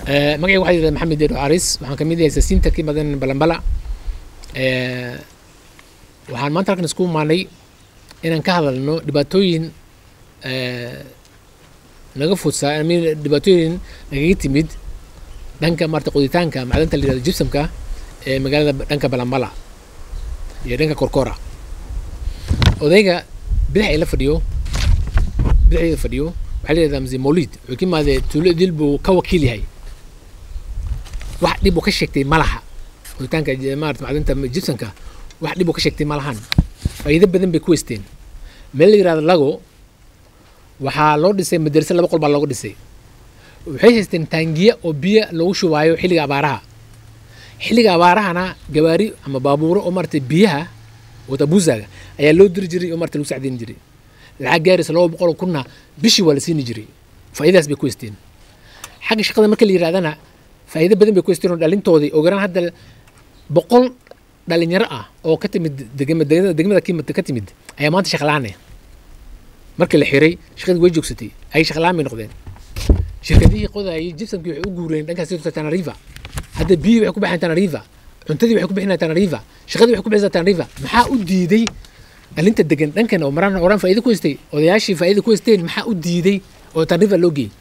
magacayga waxaa yidhahda maxamed deero caris waxaan kamid yahay siyaasiyiinta ka imadan balambala waxaan maanta halkan isku imaanay inaan ka hadalno dhibaatooyin naga fudsaa dhibaatooyin nagaga timid dhanka maarata qoditaanka macdanta la yirahdo gypsumka ee magaalada dhanka balambala iyo dhanka korkora odayga bidix ay la fadhiyo bidixdeeda fadhiyo waxaa la yidhahdaa mzee molid wuxuu ka imaadee tuulo idil buu ka wakiil yahay wax dhib uu ka sheegtay ma laha qoditaanka maarata macdanta gypsumka wax dhib uu ka sheegtay ma lahan faa'iido badan bay ku weysteen meel la yirahdo lago waxaa loo dhisay madarasa laba qol baa looga dhisay waxay haysteen taangiya oo biyo lagu shubaayo xilliga abaaraha xilliga abaarahana gawaari ama baabuuro oo maarata biyaha watabuusaga ayaa loo diri jiray oo maarata lagu sacdin jiray lacag gaaraysa laba boqol oo kunna bishii waa la siini jiray faa'iidadaas bay ku weysteen xagga shaqada marka la yirahdana faa'iido badan bay ku weysteen oo dhalintoodii ogaraan hadda boqol dhalinyaro ah oo ka timid degmada degmada ka timid ayaa maanta shaqlaane markii la xiray shaqadii way joogsatay ay shaqlaan bay noqdeen shirkadihii qodayay jibsamkii waxay u guureen dhankaas tanariva hadda biyihii waxay ku baxeen tanariva cuntadii waxay ku bixinayaan tanariva shaqadii waxay ku bixinaysaa tanariva maxaa u diiday dhalinta degan dhankan oo maraan oraan faa'iido ku haystay odayaashii faa'iido ku haysteen maxaa u diiday oo tanariva loo geeyey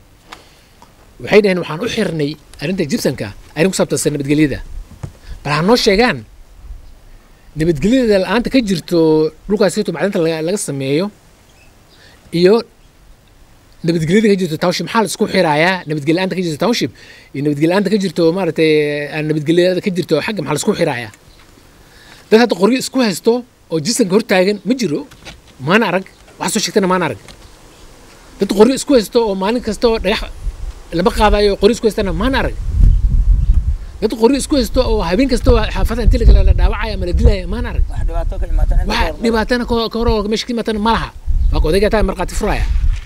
waxay dhaheen waxaan u xirnay arrinta jibsamka arrin ku saabtansan nabadgelyada bal ha noo sheegaan nabadgelyada la-aanta ka jirto dhulkaasito macdanta laga sameeyo iyo nabadgelyada ka jirto township maxaa la isku xirayaa nabadgelya-aanta ka jirto township iyo nabadgelya-aanta ka jirto maaragtay nabadgelyada ka jirto xagga maxaa la isku xirayaa dad hadda qoryo isku haysto oo jisanka hortaagan ma jiro maana arag waxa soo sheegtana maana arag dad qoryo isku haysto oo maalin kasta oo dhagax lama qaadayo qoryo isku haystana maana arag dad qoryo isku haysto oo habeen kasta oo xaafada inti la dhaawacaya ama la dilaya maana arag wax dhibaatana ka hor meesha ka imaatana ma laha waa odayga taa markhaati furaya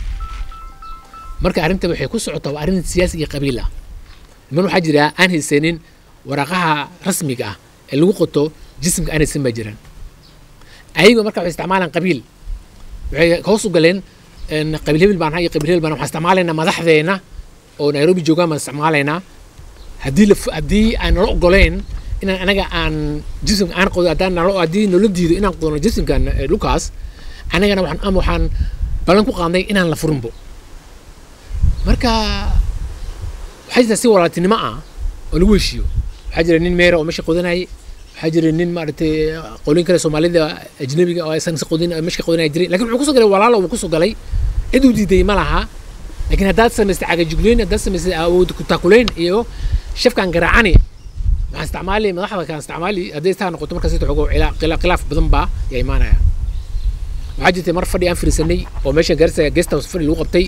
marka arrinta waxay ku socotaa waa arrin siyaasi iyo qabiil ah niman waxaa jira aan haysanin waraaqaha rasmiga ah ee lagu qoto jisimka aan haysan baa jiraan ayaga marka waxay isticmaalaan qabiil waxay hoos u galeen qabiil hebel baan iyo qabiil hebel baan waxaan isticmaalaynaa madaxdeena oo nairobi joogaan baan isticmaalaynaa haddii la haddii aan nala ogoleyn inaan anaga aan jisimka aan qodo haddaan nalo haddii nala diido inaan qodno jisimkan dhulkaas anagana waxaan ama waxaan ballan ku qaadnay inaan la furinbo marka waxaa jirta si walaaltinimo ah oo lagu heshiiyo waxaa jira nin meera oo meesha qodanayay waxaa jira nin maaragtay qolin kale soomaalida ajnabiga oo aysan si qodin meesha qodanaya jiray lakin wuxuu kusoo galay walaalo uu kusoo galay cid uu diiday ma laha laakiin haddaad samaystay cagajugleyn haddaad samaystay awood kutaakuleyn iyo shafkan garaacani waxaan isticmaali madaxda kaan isticmaali hadday istaa noqoto markaas xogo khilaaf badan baa yaa imaanaya waxaa jirtay mar fadhi aan firisanay oo meesha garsa guest house fadhi lagu qabtay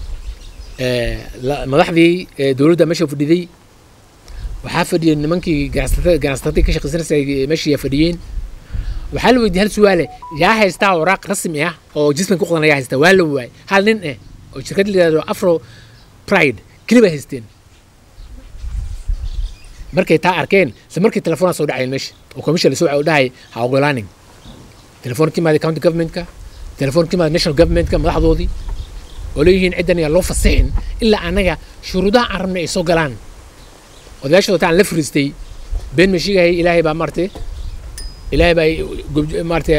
madaxdii dowladda meesha fadhiday waxaa fadhiyay nimankii ganacsatadii ka shaqaysanaysay meesha yaa fadhiyeen waxaa la weydiiyey hal su'aale yaa haystaa waraaq rasmi ah oo jisman ku qodan yaa haystaa waa la waayay hal nin eh oo shirkad la yidhahdo afro pride keli bay haysteen markay taa arkeen isla markii telefoonaa soo dhacayeen meesha oo commission la soo wacay oo dhahay ha ogolaanin telefoon ka imaada county governmentka telefoon ka imaada national governmentka madaxdoodii oo leeyihiin ciddan ayaa loo fasixin ilaa annaga shuruudaha aan rabnay ay soo galaan odayaashooda taan la fariistay been ma sheegayay ilaahay baa maartay ilaahay baa maartay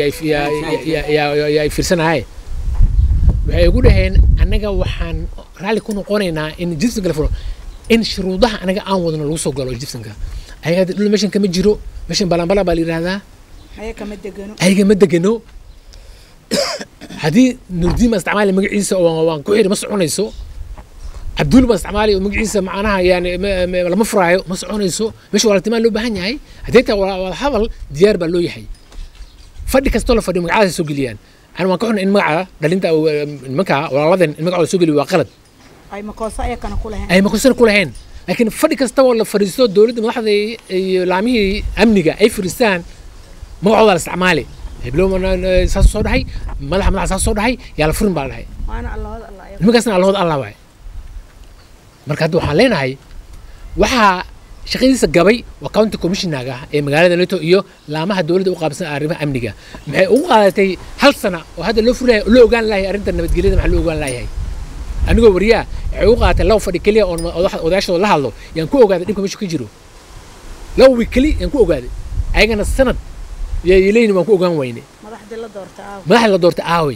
yaa fiirsanahay waxay igu dhaheen annaga waxaan raalli ku noqonaynaa in jibsanka la furo in shuruudaha anaga aan wadno lagu soo galo jibsanka ayaga dhul meeshan kama jiro meeshan balambala baa la yidhahdaa ayaga ma degano haddii nurdiin baan isticmaali magaciisa oo waan ku xiri ma soconayso cabduul baan isticmaali oo magaciisa macnaha yani lama furaayo ma soconayso meesha walaaltimaan loo baahan yahay haddii taa wada hadal diyaar baa loo yahay fadhi kastoo la fadhiyo magacadaas soo geliyaan ana waan ka xunay in magaca dhalinta nimanka walaaladan in magacooda soo geliyo waa qalad ay makoosa ayakana ku lahayn ay makoosana ku lahayn laakiin fadhi kasta oo la fadhiisto dowladda madaxda iyo laamihii amniga ay fadhiistaan magacooda la isticmaali heblow saas soo dhahay madaxa madaxa saas soo dhahay yaa la furin baa la dhahay waana allahooda allah ayaga nimankaasna allahood allah waay marka hadda waxaan leenahay waxaa shaqadiisa gabay waa county commissionaga ee magaalada neto iyo laamaha dowladda u qaabsan arrimaha amniga maxay ugu qaadatay hal sana oo hadda loo fulahay loo ogaan lahay arrinta nabadgelyada maxaa loo ogaan layahay anigoo wariyaa waxay u qaateen laba fadhi keliya oon odax- odayaashooda la hadlo yaan ku ogaaday dhibka meeshu ka jiro laba wiig keli yaan ku ogaaday ayagana sanad yay leeyihin waan ku ogaan weyne madaxdii la doorta aaw madaxda la doortay aawey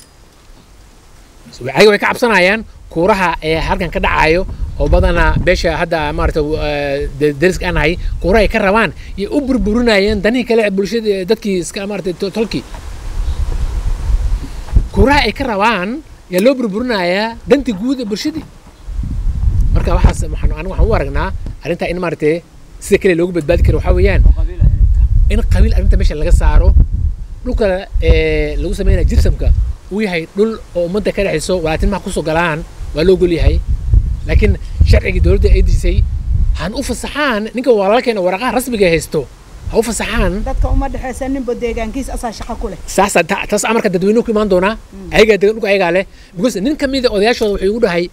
ayaga way ka cabsanayaan kuuraha ee halkan ka dhacayo oo badanaa beesha hadda maarata deriska aan nahay kuuraha ay ka rabaan yay u burburinayeen danihii kale ee bulshada dadkii iska maarata to- tolkii kuuraha ay ka rabaan yaa loo burburinayaa dantii guud ee bulshadii marka waxaas waxaan anigu waxaan u aragnaa arrintaa in maarata sida kale loogu badbaadi karo waxaa weeyaan in qabiil arrinta meesha laga saaro dhulka ee lagu sameynaya jirsamka uu yahay dhul oo ummadda ka dhexayso walaatinmaha kusoo galaan waa loo gol yahay laakiin sharcigii dowladda ay disay han u fasaxaan ninka walaalkeena waraqaha rasmiga ay haysto ha u fasaxaan dadka uma dhexaysa ninba deegaankiis asaa shaqo ku leh saasa ta- taas amarka dadweynuhu ku imaan doonaa ayagaa degan dhulka ayagaa leh because nin ka mida odayaashooda wuxuu igu dhahay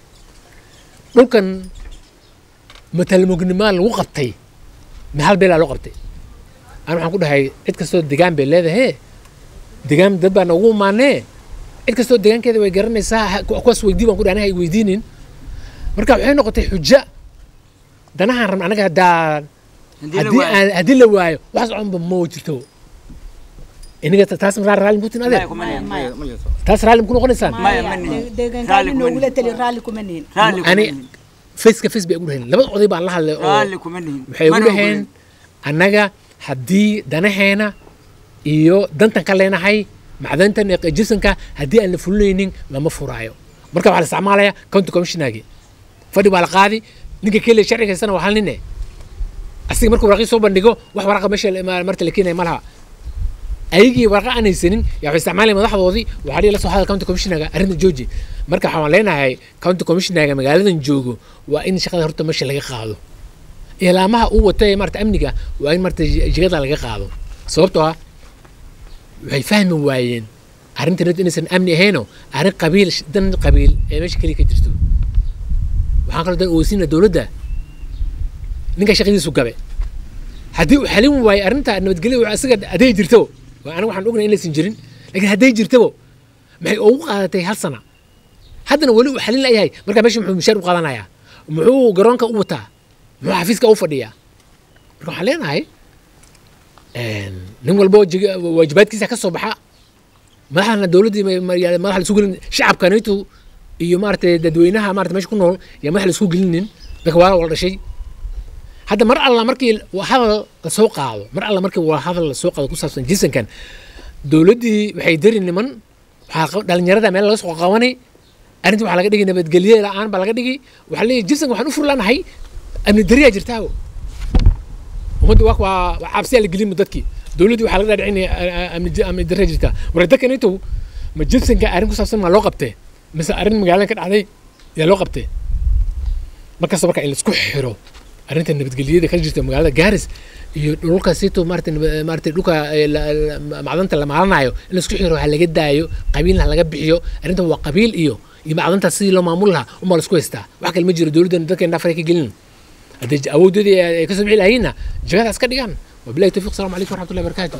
dhulkan matalmugnimaa lagu qabtay ma hal beelaa loo qabtay ana waxaan ku dhahay cid kastoo degaan bay leedahay degaan dad baa noogu imaanee cid kastoo degaankeeda way garanaysaa ha- ku- kuwaas weydii baan ku dhahay anaga ay weydiinin marka waxay noqotay xujo danahaan rabna anaga haddaan haddii aan haddii la waayo wax soconba ma jirto iniga ta- taas raa raalli mutin adeer taas raalli ku noqonaysaan Maya, Maya, ma nihin. de- deegaankaani Raalli kuma noogula nihin. tali raalli kuma nihin ani face ka face bay ugu dhaheen labada oday baan la hadlay oo raalli kuma nihin waxay ugu dhaheen annaga haddii danaheena iyo dantan ka leenahay macdantan iyo jisanka haddii aan la fulinaynin lama furaayo marka waxaa la isticmaalaya county commissionergi fadhi baa la qaadi ninka keliya sharciga haystana waa hal nine asiga markuu waraqii soo bandhigo wax waraqa meesha la- ma- marta la keenaya ma laha ayagii waraqa aan haysanin yaa waxay isticmaalaya madaxdoodii waxaa dhihi la soo hadal county commissionerga arrinta jooji marka waxaan leenahay county commissionerga magaaladan joogo waa in shaqada horta meesha laga qaado ilaamaha uu wato ee marata amniga waa in marata jigada laga qaado sababtoo ah waxay fahmi waayeen arrintan inaysan amni ahayno arrin qabiil dan qabiil ee meesha keliya ka jirto waxaan kaloo dan ogeysina dowladda ninka shaqadiisu gabe haddii uu xalin waayo arrinta nabadgelyo isaga hadday jirto waa aniga waxaan ognay inaysan jirin laakiin hadday jirtabo maxay ugu qaadatay hal sana haddana weli uu xalin layahay marka meesha muxuu mishaar u qaadanayaa muxuu garoonka u wataa muxuu xafiiska u fadhiyaa marka waxaan leenahay nin walbo jig- waajibaadkiisa ka soo baxa madaxdana dowladdii ma- ma- yaa madax la isu gelin shacabkanaytu iyo maaragtay dadweynaha maarata meesha ku nool yaa madax la isku gelinin dadka waa wala dhashay hadda mar alla markii waa hadal la soo qaado mar alla markii waa hadal la soo qaado ku saabsan jinsankan dowladdii waxay dari niman waxaa qab- dhalinyarada meel laga soo qabanay arrintii waxaa laga dhigi nabadgelye la-aan baa laga dhigi waxaa leeyahy jinsanka waxaan u furlanahay amni dariyaa jirtaago ummadda waa waa waa cabsiyaa la gelin dadkii dowladdii waxaa laga dhaadhicinaya amni amni dariyaa jirtaa war dadkan intuu ma jinsanka arrin ku saabsan maa loo qabtee mise arrin magaalada ka dhacday yaa loo qabtee markasta marka in laisku xiro arrinta nabadgelyada ka jirta magaalada gaaris iyo dhulka sito maarata nab- maarata dhulka eh, la- la- macdanta la maalanayo in laisku xiro ha laga daayo qabiilna ha laga bixiyo arrinta waa qabiil iyo iyo macdanta sidii loo maamul lahaa unbaa laisku haystaa wax kale ma jiro dowladdan dadka indhaa faray ka gelin haddii j- awooddoodii ay ay kasoo bixi lahayiinna jagada iska dhigaan wabilahi tawfiq asalaamu calaykum waraxmatullahi wabarakaatu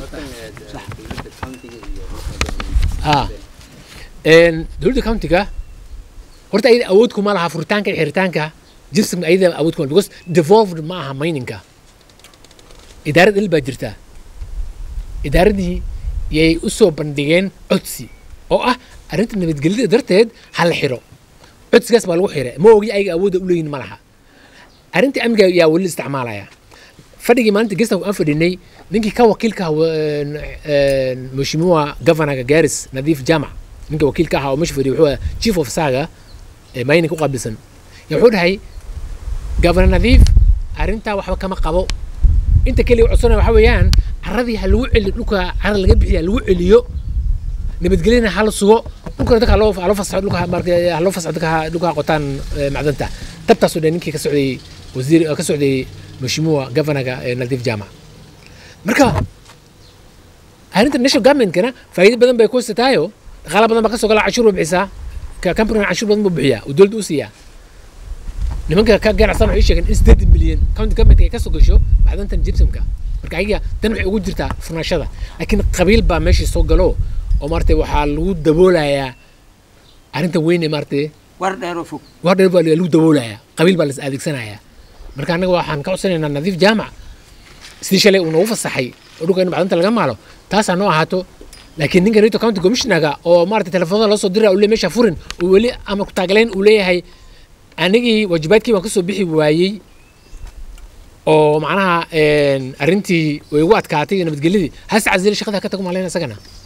ah een dowladda countiga horta ayada awood kuma laha furitaanka iyo xiritaanka jinsiga ayada awood kuma because devolved ma aha mininga idaarad il baa jirta idaaradii yay u soo bandhigeen codsi oo ah arrinta nabadgelyada darteed ha la xiro codsigaas baa lagu xiray ma ogi ayaga awoodda u leeyihin ma laha arrintii amniga yaa weli isticmaalaya fadhigii maalinta gesta aan fadhinay ninkii ka wakiilka ah mheshimiwa governorga garis nadiif jamac ninka wakiilka ahaa oo meesha fadhiyay wuxuu ahaa chief of saga ee mining ku qaabilsan yaa wuxuu dhahay governor nadiif arrintaa waxba kama qabo inta keliya codsanaya waxaa weeyaan caradii ha lagu celiyo dhulka carada laga bixiya ha lagu celiyo nabadgelyana hala sugo dhulkana dadka haloo haloo fasaxo dhulka marka haloo fasaxo dadka ha- dhulka ha qotaan eh, macdanta tabtaasoo dhan ninkii ka socday wasiir ka socday mheshimiwa governorga eh, nadiif jamac marka arrinta national governmentkana faa'iido badan bay ku haysataayo dhaqaala badan baa ka soo gala cashuur baa bixisaa ka companigan cashuur badan buu bixiyaa oo dowladda u siiyaa nimanka ka ganacsan waxay sheegeen in sideed milyan county government ay ka soo gasho macdantan gypsumka marka ayaga tan waxay ugu jirtaa furnaashada laakiin qabiil baa meeshii soo galo oo maaragtay waxaa lagu daboolayaa arrinta weyn ee maaragtay war dheeroo fog war dheer baa lagu daboolayaa qabiil baa la is adeegsanayaa marka annaga waxaan ka codsanaynaa nadiif jaamac sidii shalay uu noogu fasaxay oo dhulka in macdanta laga maalo taasaa noo ahaato laakiin ninka reto county commissionerga oo maarata telefoonada loo soo dira uu le meesha furin uu weli ama ku taagleen uu leeyahay anigii waajibaadkii waan kasoo bixi waayey oo macnaha arrintii way ugu adkaatay iyo nabadgelyadii hase casili shaqada ka tago maalayna isagana